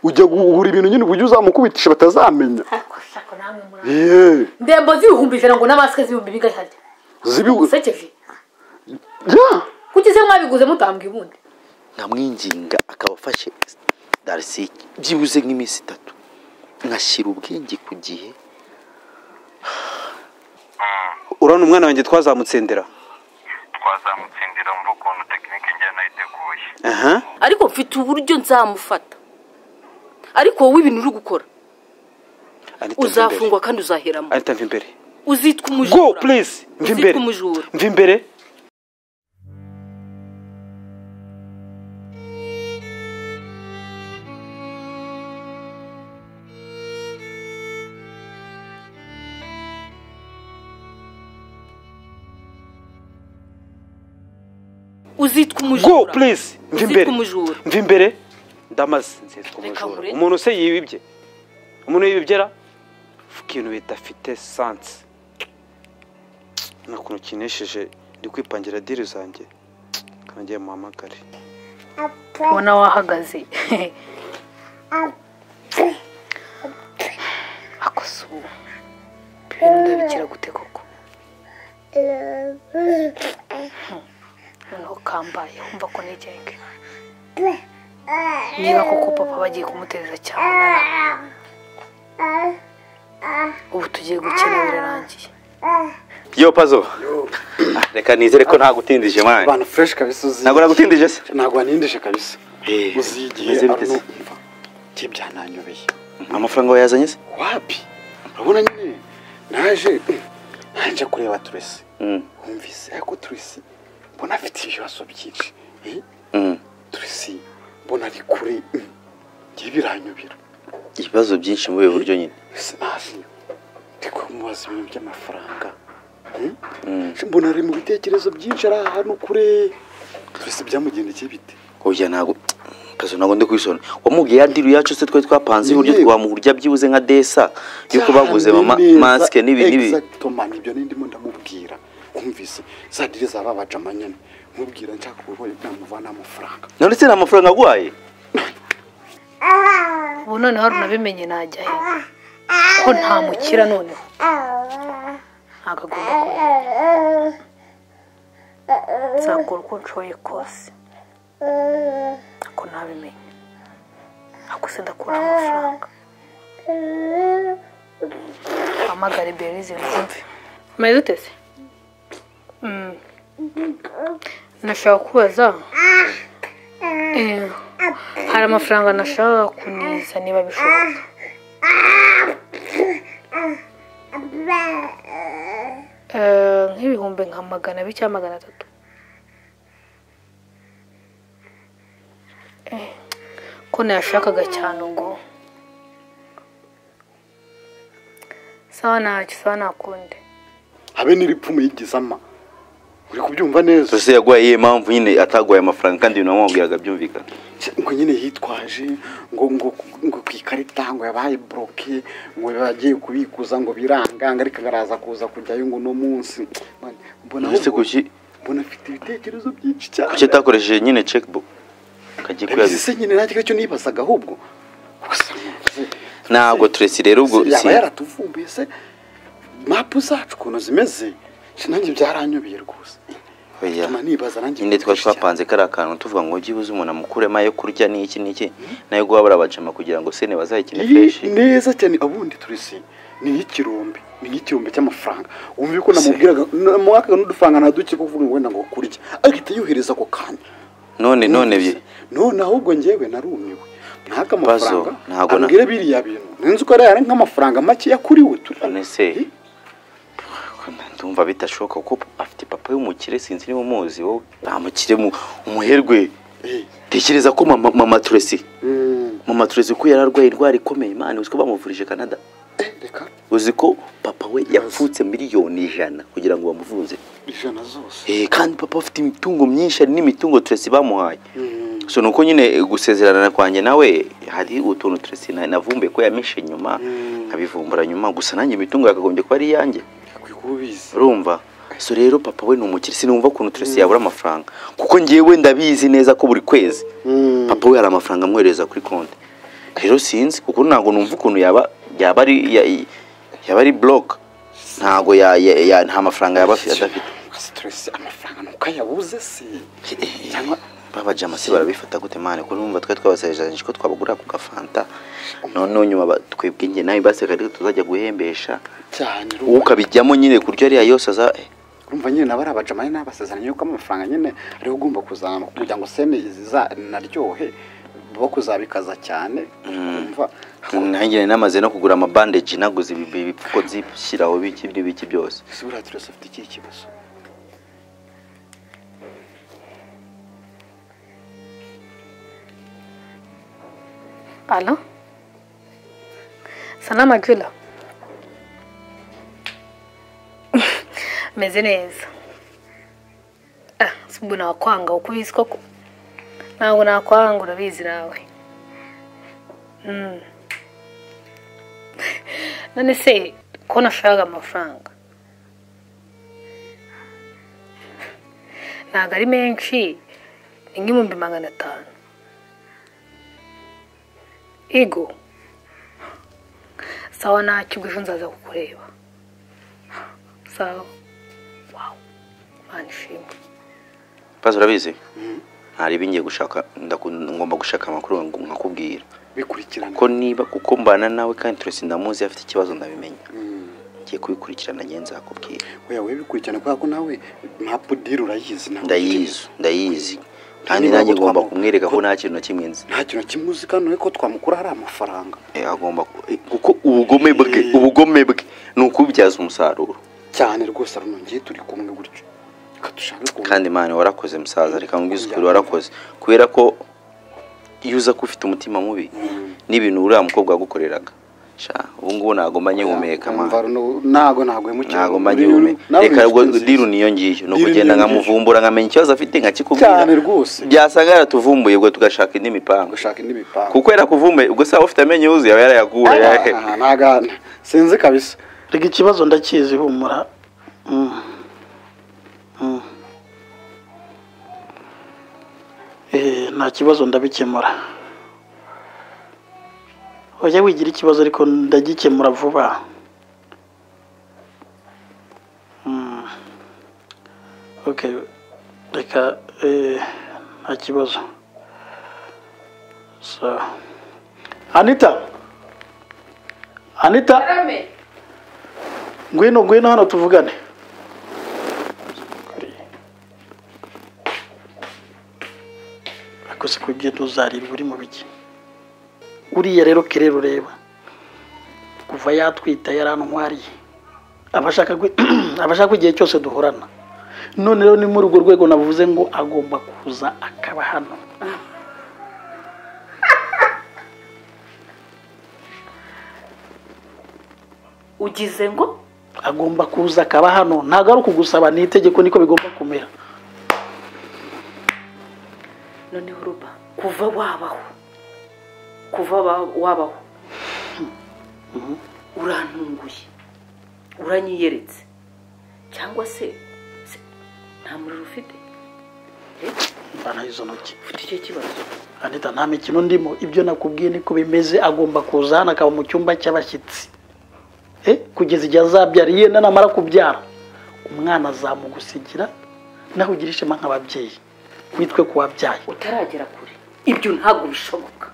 ujya guhura ibintu nyine uburyo uzamukubitisha batazamenya ariko shaka namwe muri yeee ndembo z'ibihumbi ijana ngo n'amasike z'ibihumbi bingahe harya zibibuze usekeje kuki se mwabiguze mutambwa ubundi nkamwinginga akaba afashe darisi byibuze nk'iminsi itatu nkashyira ubwenge ku gihe urabona umwana wanjye twazamutsindira twazamutsindira muri ukuntu tekinike njye nayiteguye aha ariko mfite uburyo nzamufata ariko wowe ibintu uri gukora Anita, mva imbere. uzafungwa kandi uzaheramo Anita mva imbere uzitwa go umujura please mva imbere uzitwa umujura mva imbere uzitwa go umujura please mva imbere uzitwa umujura mva imbere ndamaze nzitwa Reka umujura nkureke. umuntu se yibibye umuntu yibibyera ikintu bidafite sansi nta kuntu kinesheje ndi kwipangira diri zanjye kandi ngiye muhamagare ubona wahagaze akosuwe ndabikira gute koko noneho kambaye wumva ko nigenge niba koko papa bagiye kumutereza cyane ubu tugiye gukina birarangiye yo pazo Ah, reka nizere ko nta gutindije mwana abantu fureshi kabisa uzi ntabwo nagutindije se ntabwo wanindije kabisa uzi igihe Meze bite arno se? umva njye byananyobeye amafaranga wayazanye se wapi urabona nyine naje najya kureba turesi Mm, wumvise ariko turesi mbona afite ibibazo byinshi Eh, mm. turesi mbona ari kure Mm. njye biranyobera ibibazo byinshi muri ubu buryo nyine sinasi ndi kumubaza ibintu by'amafaranga Eh, Mm. mbona ari mu bitekerezo byinshi ari ahantu kure turesi byamugendekeye bite oya ntabwo pazo ntabwo ndi kwisona wamubwiye ya diri yacu se twari twapanze uburyo Yego. twamuhurya byibuze nka desa yuko baguze mama Cyane masike n'ibi neza, n'ibi exactement, ibyo nindimo ndamubwira wumvise za diri za babaca amanyana mubwira nshaka uburwayi namuvana amafaranga none se nta mafaranga aguhaye ubu noneho unabimenye najya he ko ntamukira noneho ntabwo agomba kuba nzakora uko nshoboye kose ako ntabimenye ako se ndakura amafaranga hamagare berize mwumve mari duteze Mm. nashaka kubaza Eh, hari amafaranga nashaka kuniza niba bishoboka Eh, nk'ibihumbi nka magana abiri cyangwa magana atatu Eh, ko nayashakaga cyane ngo sawa ntacyo sawa ntakundi habe n'iripfumu y'igizama uri kubyumva neza Turese yaguhaye iyihe mpamvu nyine ataguhaye amafaranga kandi ibintu wamubwiraga byumvikana ngo nyine yitwaje ngo ngo ngo ku ikarita ngo yabaye buroke ngo bagiye kubikuza ngo biranganga ariko baraza kuza kujyayo ngo uno munsi Man, mbona Ese kuki mbona afite ibitekerezo byinshi cyane kuki atakoresheje nyine checkbook kagiye Ndabizi kuyabiza se nyine nacyo cyo nibazaga ahubwo ntabwo Turese rero ubwo Se yaba si- yaratuvumbuye se mapu zacu ukuntu zimeze se nanjye byaranyobeye rwose oya bituma nibaza nanjye nyine twari twapanze kariya kantu tuvuga ngo byibuze umuntu amukuremo ayo kurya n'iki n'iki n'ayo guha barabajama kugira ngo sene bazayikine fresh iyi neza cyane ubundi turisi ni nk'ikirombe ni nk'ikirombe cy'amafaranga wumva ko namubwiraga mwakaga n'udufaranga ntaduke kuvuga ngo wenda ngo kurya ahita yohereza ako kanya none none bye Numvise. none ahubwo njyewe narumiwe ntabwo Pazo, amafaranga ntabwo na- ambwira biriya bintu ninzi ko ari nk'amafaranga make yakuriwe turi none se ndumva bitashoboka kuko afite papa w'umukire sinzi niba umuzi wowe nta mukire mu- umuherwe Eh, tekereza ko mama mama Turese mm, mama Turese ko yari arwaye indwara ikomeye imana uzi ko bamuvurije Canada eh, reka uzi ko papa we yapfutse miliyoni ijana kugira ngo bamuvuze ijana zose Eh, kandi papa afite imitungo myinshi hari n'imitungo Turese bamuhaye Mm, so nuko nyine eh, gusezerana kwanjye nawe hari utuntu Turese na- navumbuye ko yamishe nyuma Mm. nkabivumbura nyuma gusa nanjye imitungo yakagombye kuba ari iyanjye akwiye kuba ubizi urumva so rero papa we ni umukire sinumva ukuntu Turese yabura amafaranga kuko ngewe ndabizi neza ko buri kwezi Mm. papa we hari amafaranga amwohereza kuri konti rero sinzi kuko ntabwo numva ukuntu yaba yaba ari ya- yaba ari block ntabwo ya, ya, ya nta mafaranga yaba afi- adafite sitiresi amafaranga ntukayabuze se cyangwa baba jama se barabifata gute mane ko numva twe twabasejeranije ko twabagurira ku gafanta noneho nyuma ba- twebwe njye nawe baseka ariko tuzajya guhembesha cyane wowe urumva ukabijyamo nyine kuryo ariya yose aza eh, urumva nyine nabo ari abajamani n'abasezeranye yuko amafaranga nyine ariho ugomba kuzamuka kugira ngo seme ziza naryohe bo kuzabikaza cyane urumva nanjye nari namaze no kugura amabandeji naguze ibi- ibi- ibipfuko zishyiraho biki n'ibiki byose ese buriya tiresi afite ikihe kibazo Alo? Sana Magula? Meze neza. Ah, subu nakwanga uko ubizi koko. Ntabwo nakwanga urabizi nawe. Mm. None se ko nashaka amafaranga? Ntabwo ari menshi ni nk'ibihumbi magana atanu ego sawa ntacyo ubwo ejo nzaza kukureba sawa wawu mwana ishimwe bazi urabizi hari ibingiye gushaka ndakunda- ngomba gushaka amakuru ngo nkakubwira bikurikirana ko niba kuko mbana nawe kandi turese ndamuzi afite ikibazo ndabimenya ngiye kubikurikirana ngiye nzakubwira oya we bikurikirana kubera ko nawe mapu diri urayizi nawe ndayizi ndayizi kandi Niba nanjye ngo ngomba twamu- kumwereka ko nta kintu na kimwe nzi nta kintu kimuzi kandi urebe ko twamukura hari amafaranga Eh, agomba ku- eh, kuko ubugome bwe ubugome bwe ni ukubibyaza umusaruro cyane rwose runongeye turi kumwe gutyo reka dushake kumwe kandi mani warakoze musaza reka nkubwize ukuri warakoze kubera ko iyo uza ko ufite umutima mubi n'ibintu uriya mukobwa yagukoreraga sha ubu ngubu ntabwo mba nkihumeka mani Umva runo- ntago ntagwemukira ntabwo mba nkihumeka reka ubwo diru niyo ngiyo ni Deal ukugenda niyo nkamuvumbura nkamenya ikibazo afite nkakikubwira Cyane rwose. byasanga yaratuvumbuye ubwo tugashaka indi mipango gushaka indi mipango kuko yarakuvumbuye ubwo se waba ufite amenyo yuzuye aba yarayaguye ntagana sinzi kabisa reka ikibazo ndakizi humura Mm. Mm. Eh, nta kibazo ndabikemura wajya wigira ikibazo ariko ndagikemura vuba Mm. okay reka eh, nta kibazo so anita anita ngwino ngwino hano tuvugane ariko si kugenda uzarira uri mu biki uriya rero kere ureba kuva yatwita yarantwariye aba ashaka gwi- aba ashaka ko igihe cyose duhorana none rero ni muri urwo rwego navuze ngo agomba kuza akaba hano ugize ngo agomba kuza akaba hano ntabwo ari ukugusaba ni itegeko niko bigomba kumera noneho ruba kuva wabaho kuva wa- wabaho urantunguye uranyiyeretse cyangwa se se nta muriro ufite mbana izo ntoki ufite icyo kibazo Anita nta mikino ndimo ibyo nakubwiye niko bimeze agomba kuza hano akaba mu cyumba cy'abashyitsi Eh, kugeza igihe azabyara yenda namara kubyara umwana azamugusigira naho ugira ishema nk'ababyeyi witwe ku wabyaye utaragera kure ibyo ntabwo bishoboka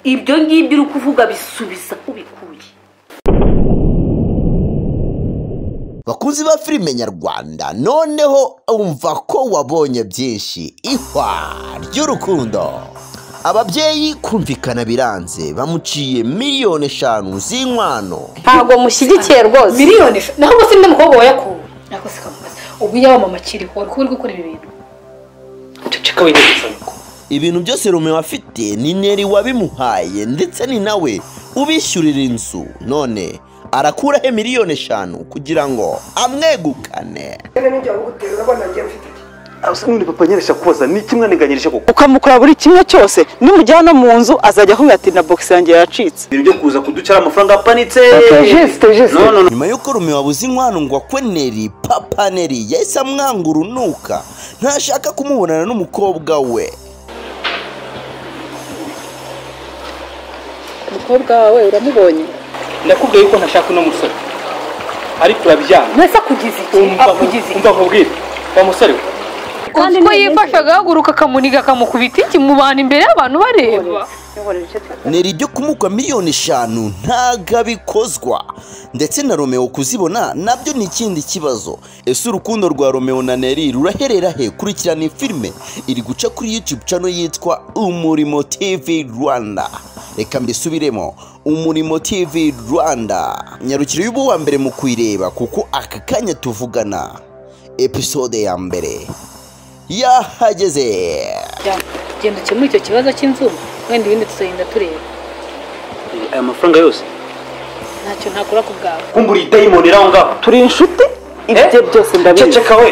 ibyo ngibyo uri kuvuga bisubiza aho ubikuye bakunzi ba filime nyarwanda noneho umva ko wabonye byinshi ihwa ry'urukundo ababyeyi kumvikana biranze bamuciye miliyoni eshanu z'inkwano ntabwo mushyigikiye rwose miliyoni eshanu naho ubwo se n'undi mukobwa wayakuwe nako se kamubaza ubwo iyo mama akiriho wari kuba uri gukora ibi bintu ceceka winyegeza ngo ibintu byose Romeo afite ni Neri wabimuhaye ndetse ni nawe ubishyurira inzu none arakuraho miliyoni eshanu kugira ngo amwegukane nundi papa nyeresha kubaza ni ikimwaniganyirije kuko ukamukora buri kimwe cyose nimujyana mu nzu azajya ahuye ati na bogisi yanjye yacitse ibintu byo kuza kuducara amafaranga apanitse no no no nyuma y'uko Romeo abuze inkwano ngo akwe Neri papa Neri yahise amwanga urunuka ntashaka kumubonana n'umukobwa we umukobwa wawe uramubonye ndakubwiye yuko ntashaka uno musore ariko urabyanga mwese akugize iki akugize umva nkubwire wa musore we Kandi ko yifasha agahaguruka akamuniga akamukubita iki mu bantu imbere y'abantu bareba neri ryo kumukwa miliyoni eshanu ntago abikozwa ndetse na romeo kuzibona nabyo ni ikindi kibazo ese urukundo rwa romeo na neri ruraherera he kurikirana iyi filime iri guca kuri youtube cano yitwa umurimo tv rwanda reka mbisubiremo umurimo tv rwanda nyarukiro y'ubu wa mbere mu kuyireba kuko aka kanya tuvugana episode ya mbere yahageze genda ukemure icyo kibazo cy'inzu wenda ibindi tuzagenda tureba aya mafaranga yose ntacyo ntakora ku bwawe kumbura idayimoni iri aho ngaho turi inshuti ibyo byose ndabizi ceceka we